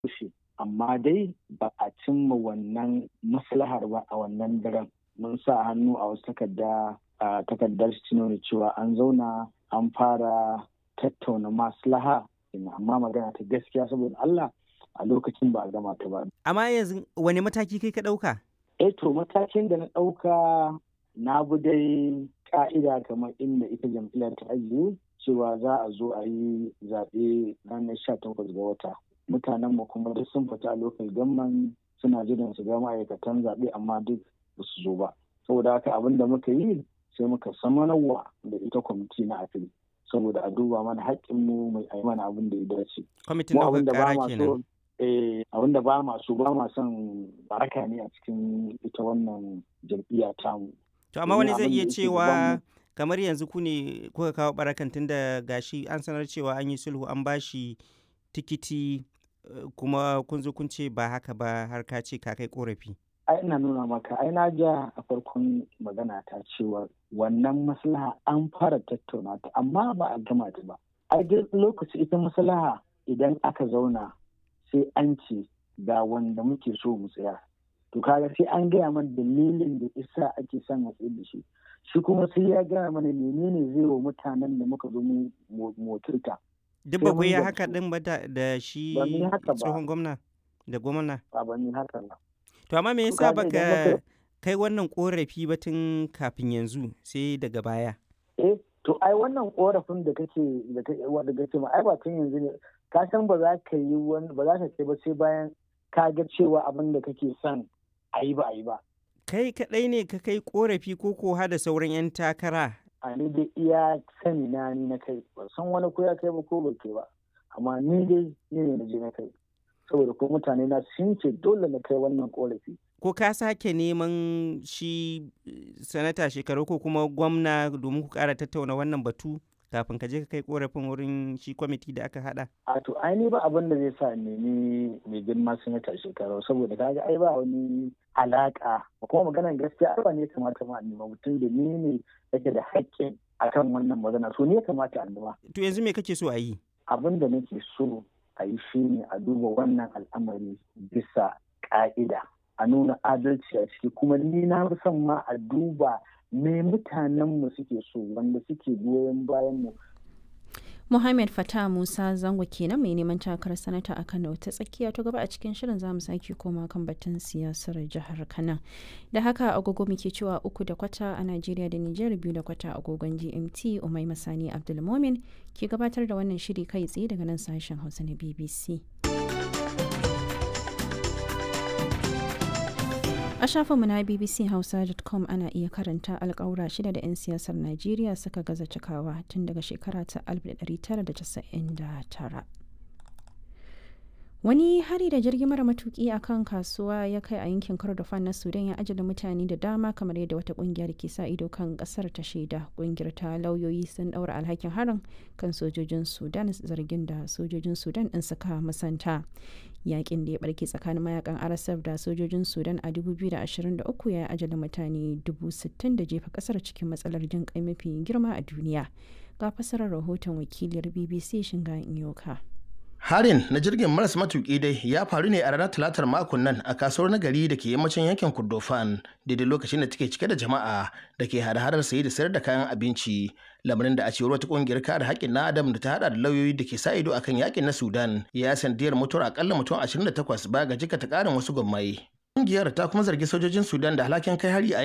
rushe amma dai ba a cimma wannan maslahar ba a wannan daren mun sa hannu a wasu takarda a takardar nuna cewa an zauna an fara tattauna maslaha amma magana ta gaskiya saboda Allah a lokacin ba a gama ta ba. Amma yanzu wani mataki kai ka ɗauka? Eh to matakin da na ɗauka na bi dai ka'ida kamar inda ita jam'iyyar ta ajiye cewa za a zo a yi zaɓe ranar sha takwas ga wata. Mutanen mu kuma duk sun fita a lokal gamman suna jiran su ga ma'aikatan zaɓe amma duk ba su zo ba. Saboda haka abin da muka yi sai muka samanarwa da ita kwamiti na afili. saboda a duba mana haƙƙinmu mai a mana abin da ya dace. Kwamitin ɗaukar ƙara kenan. abin da ba masu ba ma son baraka ne a cikin ita wannan jam'iyya tamu. To amma wani zai iya cewa kamar yanzu ku ne kuka kawo barakan tun da gashi an sanar cewa an yi sulhu an bashi tikiti kuma kun zo kun ce ba haka ba har ka ce ka kai korafi. ai ina nuna maka ai na ja a farkon magana ta cewa wannan maslaha an fara tattauna ta amma ba a gama ta ba ai duk lokaci ita maslaha idan aka zauna sai an ce ga wanda muke so mu tsaya to kaga sai an gaya mana dalilin da isa ake son a tsaye da shi shi kuma sai ya gaya mana menene zai wa mutanen da muka zo mu motarta duk ba ku yi haka din ba da shi tsohon gwamna da gwamna ba ba ni haka ba To amma me yasa baka kai wannan korafi ba tun kafin yanzu sai daga baya? Eh, to ai wannan korafin da kake da kake wanda kake ma ai ba tun yanzu ne ka san ba za ka yi wani ba za ka kai ba sai bayan ka ga cewa abin da kake son a yi ba a yi ba. Kai kaɗai ne ka kai korafi ko ko da sauran 'yan takara? A ni dai iya sani na ni na kai ba san wani ko ya kai ba ko ba kai ba amma ni dai ni ne na je na kai. saboda ko mutane na sun ce dole na kai wannan korafi. Ko ka sake neman shi sanata shekaru ko kuma gwamna domin ku kara tattauna wannan batu kafin ka je ka kai korafin wurin shi kwamiti da aka hada? A to ai ba abin da zai sa nemi mai girma sanata shekaru saboda kaga ai ba wani alaka kuma maganar gaskiya ai ba ne kamata ma nema mutum da ni ne yake da haƙƙin akan wannan magana so ne ya kamata a nema. To yanzu me kake so a yi? Abin da nake so a yi shi ne a duba wannan al'amari bisa ƙa'ida a nuna adalci a ciki kuma ni na fi son ma a duba me mutanenmu suke so wanda suke goyon bayan mu Muhammad Fatah Musa Zango kenan mai neman takarar sanata a Kano ta tsakiya ta gaba a cikin shirin zamu sake koma kan batun siyasar jihar Kano. Da haka agogo muke cewa uku da kwata a Najeriya da Nijar biyu da kwata agogon GMT Umai Masani Abdulmomin ke gabatar da wannan shiri kai tsaye daga nan sashen Hausa na BBC. A shafinmu na bbchausa.com ana iya karanta alkawura shida da 'yan siyasar Najeriya suka gaza cikawa tun daga shekara ta 1999. Wani hari da jirgin mara matuki a kan kasuwa ya kai a yankin Kordofan na Sudan ya ajala mutane da dama kamar yadda wata kungiyar ke sa ido kan kasar ta shaida. Kungiyar ta lauyoyi sun daura alhakin harin kan sojojin Sudan zargin da sojojin Sudan din suka musanta. Yakin da ya barke tsakanin mayakan RSF da sojojin Sudan a 2023 ya ajala mutane 60,000 da jefa kasar cikin matsalar jin kai mafi girma a duniya. Ga fasarar rahoton wakiliyar BBC Shinga Inyoka. Harin na jirgin maras matuƙi dai ya faru ne a ranar talatar makon nan a kasuwar nagari da ke yammacin yankin Kordofan daidai lokacin da take cike da jama'a da ke hada-hadar saye da sayar da kayan abinci. Lamarin da a cewar wata kungiyar kare haƙƙin na Adam da ta hada da lauyoyi da ke sa ido akan yakin na Sudan ya sandiyar mutuwar akalla mutum 28 ba ga jikata ƙarin wasu gwammai. Kungiyar ta kuma zargi sojojin Sudan da halakin kai hari a